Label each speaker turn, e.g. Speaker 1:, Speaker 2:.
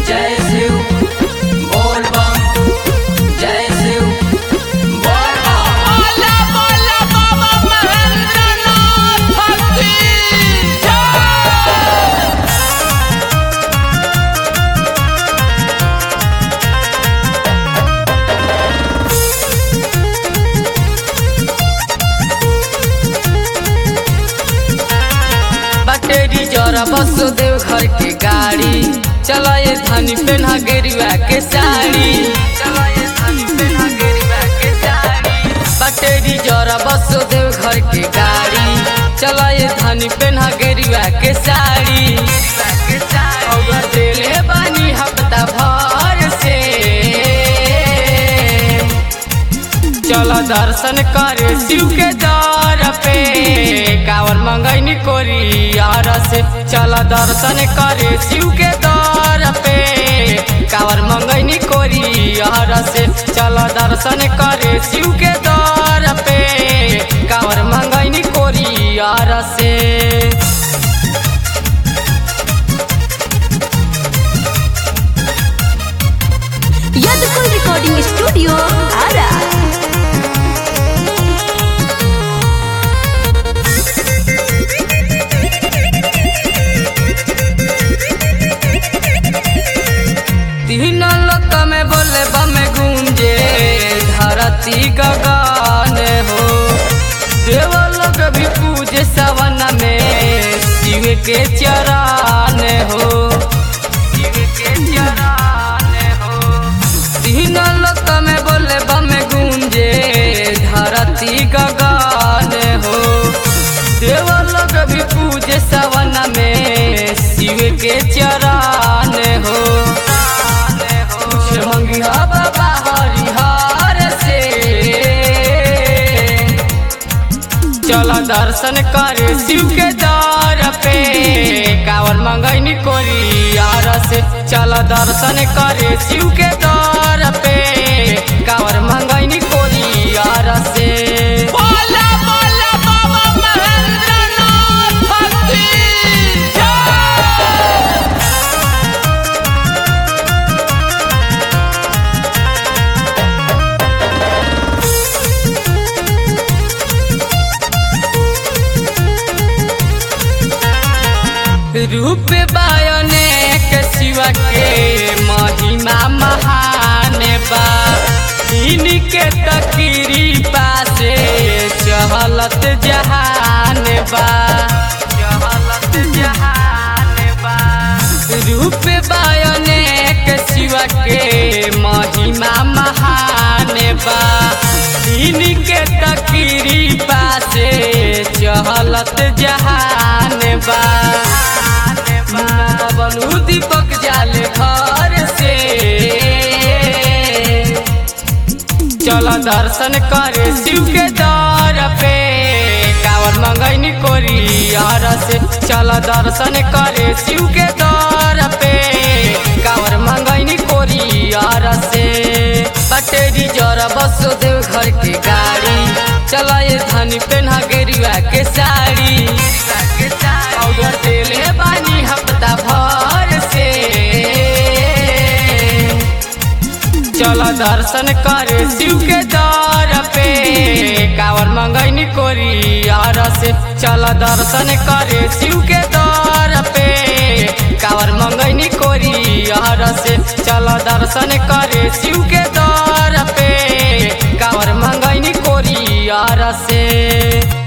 Speaker 1: जय शिव बोल बम जय शिव बोल बम
Speaker 2: बोला बोला बाबा महेंद्रनाथ भक्ति जय
Speaker 1: बटेरी जरा बस देव घर के गाड़ी चला ये धनी पेन्हा गेरुआ के साड़ी चला ये धनी पेन्हा गेरुआ के साड़ी बटेरी जरा बस देव घर के गाड़ी चला ये धनी पेन्हा गेरुआ के साड़ी अगर दिले बानी हफ्ता भर से चला दर्शन करे शिव के दर पे कावर मंगैनी कोरियार से चला दर्शन करे शिव के दर पे कावर मंगैनी कोरियार से चला दर्शन करे शिव के दर पे कावर मंगैनी कोरियार से
Speaker 3: यदकुल रिकॉर्डिंग स्टूडियो आरा
Speaker 1: तीन लोक में बोले बमे गूंजे धरती गगन हो देव लोग भी पूजे सवन में शिव के चरण हो शिव के चरण हो तीन लोक में बोले बमे गूंजे धरती गगन हो देव लोग भी पूजे सवन में शिव के चरण हो कुछ मंगिया बाबा हरिहर से चला दर्शन करे शिव के दर पे कावर मंगैनी कोरियार से चला दर्शन करे शिव के दर पे कावर मंगैनी कोरियार से
Speaker 2: बोला बोला बाबा महेंद्रनाथ भक्ति जय
Speaker 1: रूप बायने के शिवा के महिमा महान बा इनके तकीरी पासे चहलत जहान बा चहलत जहान बा रूप बायने के शिवा के महिमा महान बा इनके तकीरी पासे चहलत जहान बा बनू दीपक जाले घर से चला दर्शन करे शिव के दर पे कावर मंगैनी कोरियार से चला दर्शन करे शिव के दर पे कावर मंगैनी कोरियार से बटेरी जरा बस देव घर के गाड़ी चला ये धनी पेन्हा गेरुआ के साड़ी अगर दिले बानी हफ्ता भर से चला दर्शन करे शिव के दर पे कावर मंगैनी कोरियार से चला दर्शन करे शिव के दर पे कावर मंगैनी कोरियार से चला दर्शन करे शिव के दर पे कावर मंगैनी कोरियार से